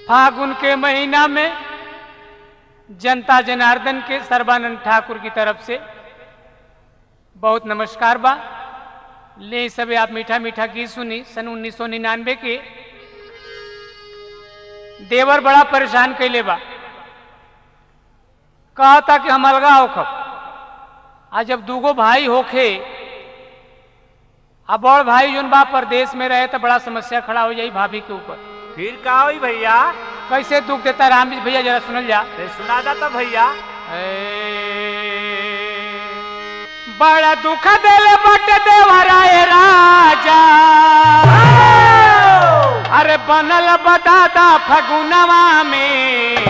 फागुन के महीना में जनता जनार्दन के सर्बानंद ठाकुर की तरफ से बहुत नमस्कार बा ले सब आप मीठा मीठा गीत सुनी सन उन्नीस सौ निन्यानवे के देवर बड़ा परेशान कैले बा कहा था कि हम अलगा होखब आ जब दूगो भाई होखे आ बड़ भाई जोन बा परदेश में रहे तो बड़ा समस्या खड़ा हो जाई भाभी के ऊपर फिर का होई भैया कैसे दुख देता राम जी भैया जरा सुनल जा ते सुना दा तो भैया बड़ा दुख देले बट देवराए राजा अरे बनल बदादा फगुनवा में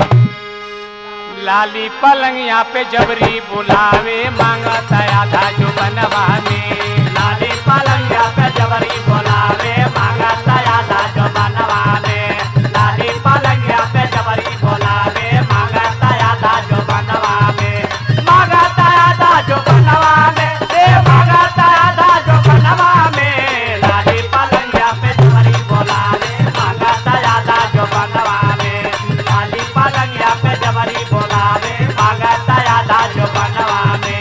लाली पलंगिया पे जबरी बुलावे मांगता आधा जो बनवा में लाली पलंगिया पे जबरी बोलावे मांगता आधा जो बनवा में लाली पलंगिया पे जबरी बोलावे मांगता आधा जो बनवा में मांगता आधा जो बनवा में ए मांगता आधा जो बनवा में लाली पलंगिया पे जबरी बोलावे मांगता आधा जो बनवा में लाली पलंगिया पे जबरी बोलावे मांगता आधा जो बनवा में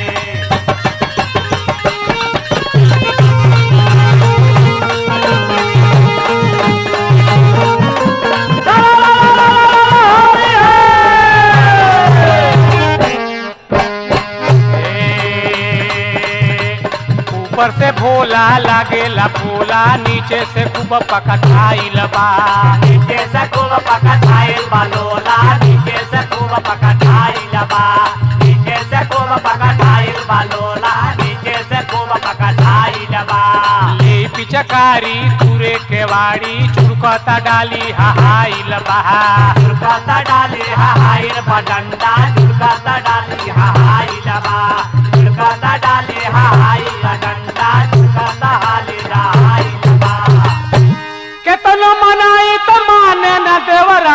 ऊपर से भोला लागेला फूला नीचे से खूब पकठाइल बा नीचे से खूब पकठाइल बा लोला नीचे से खूब पकठाइल बा नीचे से खूब पकठाइल बा लोला नीचे से खूब पकठाइल बा ले पिचकारी तुरे केवाड़ी चुरकता डाली हाइल बहा झुरकता डाली हाइल बा डंडा झुरकता डाली हाइल बा झुरकता डाली हाइल डंडा झुरकता हाली हाइल बा केतनो मनाई तो माने न देवरा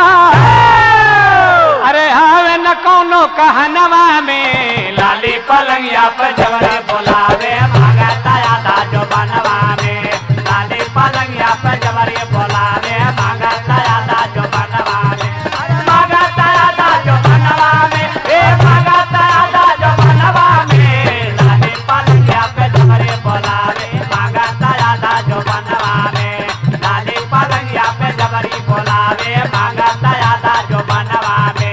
अरे हावे न कोनो कहनवा में लाली पलंगिया पे जबरे बोलावे भागता आधा जो बनवा में लाली पलंगिया पे जबरे बोलावे भागता आधा जो बनवा में भागता आधा जो बनवा में ए भागता आधा जो बनवा में लाली पलंगिया पे जबरे बोलावे भागता आधा जो बनवा में लाली पलंगिया पे जबरी बोलावे भागता आधा जो बनवा में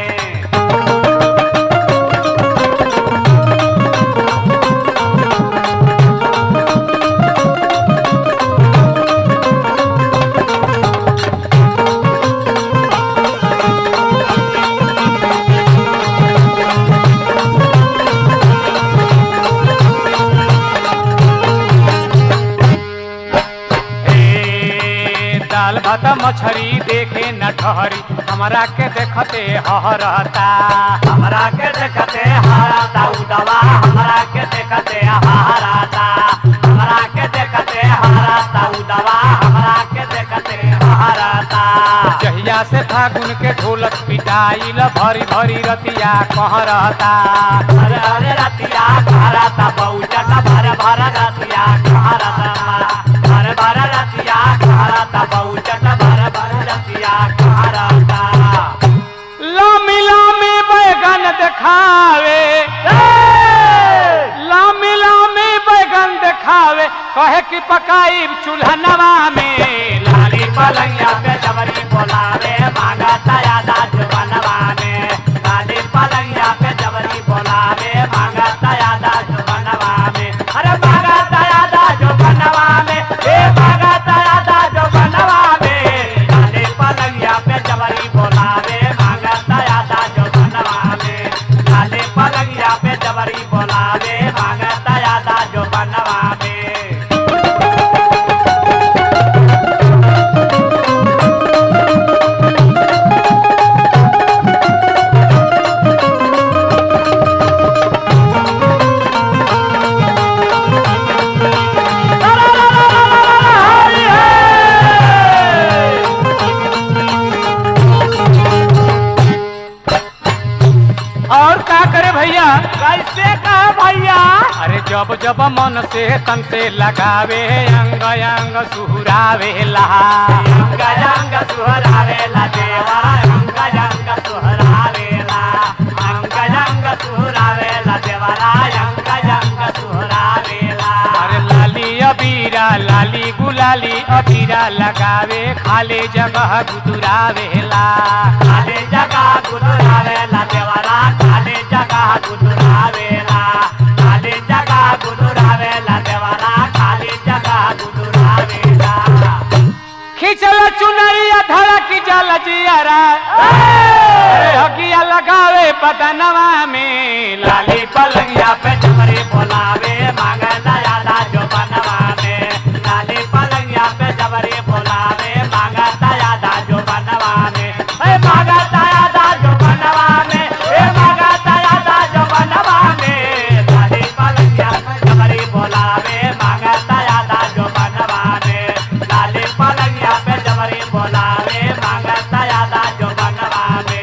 ए, दाल भात मछरी देखे न ठहरी हमरा के देखते हहरता हमरा के देखते हाराता उदवा हमरा के देखते हाराता हमरा के देखते हाराता उदवा हमरा के देखते हाराता जहिया से फागुन के ढोलक पिटाइल भरी भरी रतिया कहरता अरे अरे रतिया हाराता बहुचट भर भर रतिया हाराता भर भर रतिया हाराता बहुचट भर भर रतिया हाराता लामी लामी बैगन देखावे लामी लामी बैगन देखावे कहे कि पकाई चूल्हनवा में लाली पलंगिया पे जबरी बोलावे मांगता यादा जो बनवा में लाली पलंगिया पे जबरी बोलावे मांगता यादा जो बनवा में अरे मांगता यादा जो बनवा में ए मांगता यादा जो बनवा में लाली पलंगिया पे जबरी बोलावे मांगता यादा जो बनवा में लाली पलंगिया पे जबरी बोलावे मांगता यादा जो बनवा में भैया कैसे कहे भैया अरे जब जब मन से तन से लगावे अंग अंग सुहरावेला अंग अंग सुहरावेला देवा अंग अंग सुहरावेला अंग अंग सुहरावेला देवरा अंग अंग सुहरावेला अरे लाली अबीरा लाली गुलाली अबीरा लगावे खाले जगह गुदुरावेला खाली जगह गुदुरावेला देवरा खाली जगह गुदुरावेला खाली जगह गुदुरावेला देवरा खाली जगह गुदुरावेला खिंचल चुनरिया धड़क जल जियरा अरे हकिया लगावे बदनवा में लाली लाली पलंगिया पे जबरी बोलावे मांगे दया दा जो बनवावे लाली पलंगिया पे जबरी बोलावे मांगे दया दा जो बनवावे ए मांगे दया दा जो बनवावे ए मांगे दया दा जो बनवावे लाली पलंगिया पे जबरी बोलावे मांगे दया दा जो बनवावे लाली पलंगिया पे जबरी बोलावे मांगे दया दा जो बनवावे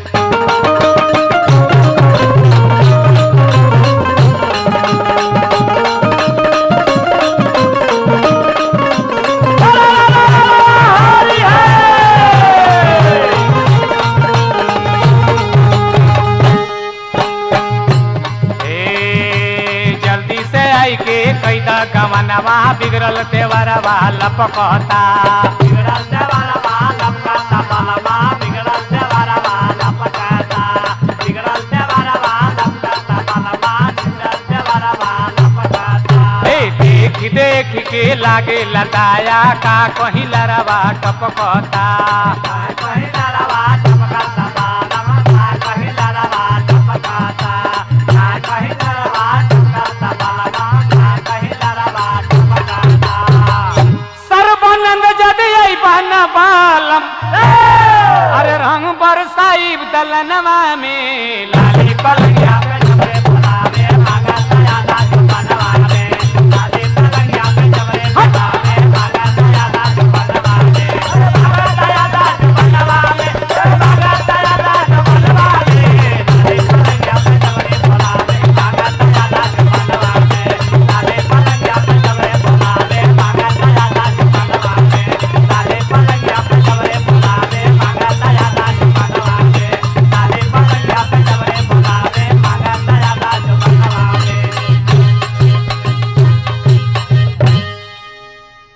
ए जल्दी से आई के कैदा गवनवा बिगड़ल तेवरवा लपकता बिगड़ल देवारा बालम काता बालमा बिगड़ल देवारा बालम काता बिगड़ल देवारा बालम काता बालमा बिगड़ल देवारा बालम काता ए देख देख के लागे लताया का कहीं लरवा टपकता काय पहिला रवा टपकाता बालम काय पहिला रवा टपकाता काय पहिला रवा टपकाता बालमा काय पहिला रवा टपकाता सर्वानंद जदि बन बालम अरे रंग बरसाई दलनवा में लाली पलंगिया